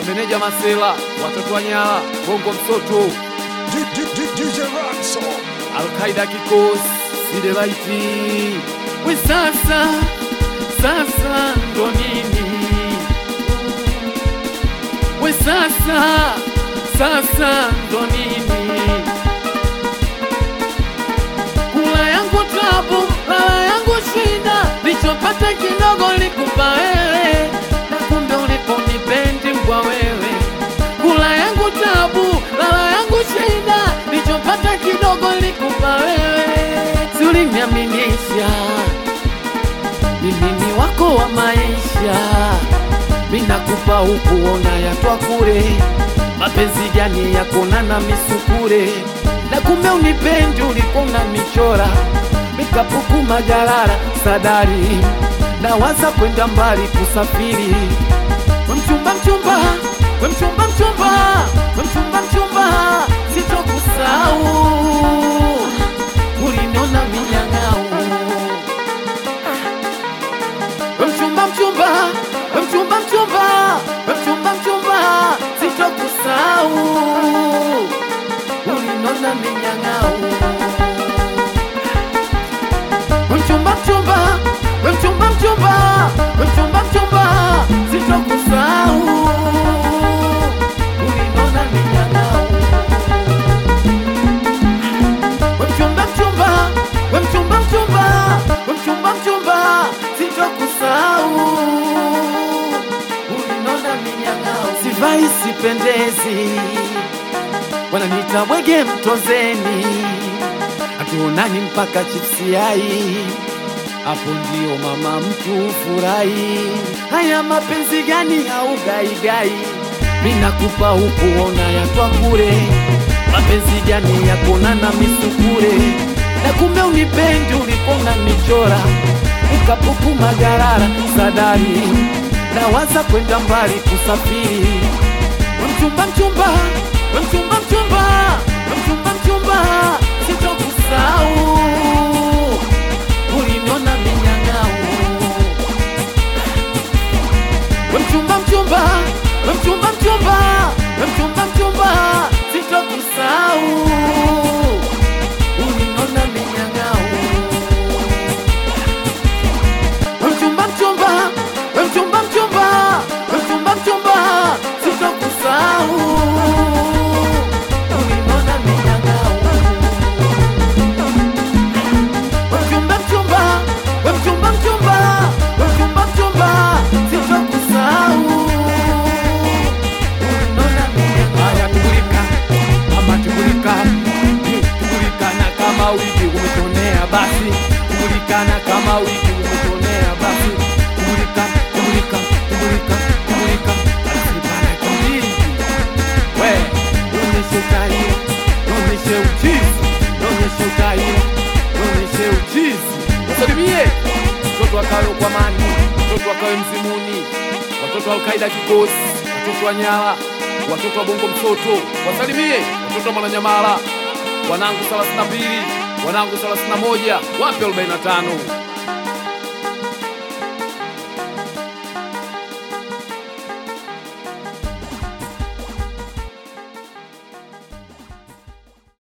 Wameneja Masela, watoto wa Nyala, Bongo Msoto, D- D- D- DJ Ransom. Alkaida kikosi, Sidelaiti. We sasa, sasa ndo nini? We sasa, sasa ndo nini? Kula yangu tabu, lala yangu shida, lichopata kidogo likupa wewe, na kumbe uliponipendi mbwa wewe. Kula yangu tabu, lala yangu shida, lichopata kidogo likupa wewe. Si uliniaminisha mimi ni wako wa maisha, minakupa hukuona yatwa kure, mapenzi gani yakona na misukure, na kumbe unipendi ulikona michora, mikapuku majarara sadari, na waza kwenda mbali kusafiri, we mchumba mchumba, we mchumba mchumba, we mchumba mchumba, sitokusahau, uliniona minyang'au we mchumba mchumba, we mchumba mchumba, we mchumba mchumba, sitokusahau, ulinona minyang'au. We mchumba mchumba, we mchumba mchumba, we mchumba mchumba, sitokusahau, ulinona minyang'au. We mchumba mchumba, we mchumba mchumba, we mchumba mchumba, sitokusahau, ulinona minyang'au. Sivai sipendezi, wananiita bwege mtozeni, hatuonani mpaka chipsi yai, hapo ndio mama mtu furahi. Haya mapenzi gani au gaigai? Minakupa hukuona yatwa kure mapenzi gani yakona na misukure na kumbe unipendi ulikona michora ukapuku magarara sadari na waza kwenda mbali kusafiri we mchumba mchumba we mchumba mchumba we mchumba mchumba sitokusahau uliniona minyang'au we mchumba mchumba we mchumba mchumba we mchumba mchumba sitokusahau ulinona minyang'au we mchumba mchumba we mchumba mchumba we mchumba mchumba sitokusahau ulinona minyang'au we mchumba mchumba we mchumba mchumba we mchumba mchumba sitokusahau ulinona minyang'au haya tugulika ama tugulika tugulikana kama wiki umetonea basi tugulikana kama wiki umetonea basi tugulika tugulika tugulika tugulika asibana kijiji we noneshe utaira noneshe uchizi noneshe utaira noneshe uchizi wasalimie mtoto wakawe ukwamani mtoto wakawe mzimuni watoto wa Alkaida kikosi watoto wa Nyala watoto wa Bongo Msoto wasalimie watoto wa Mwananyamala wanangu 32 wanangu 31 wapi 45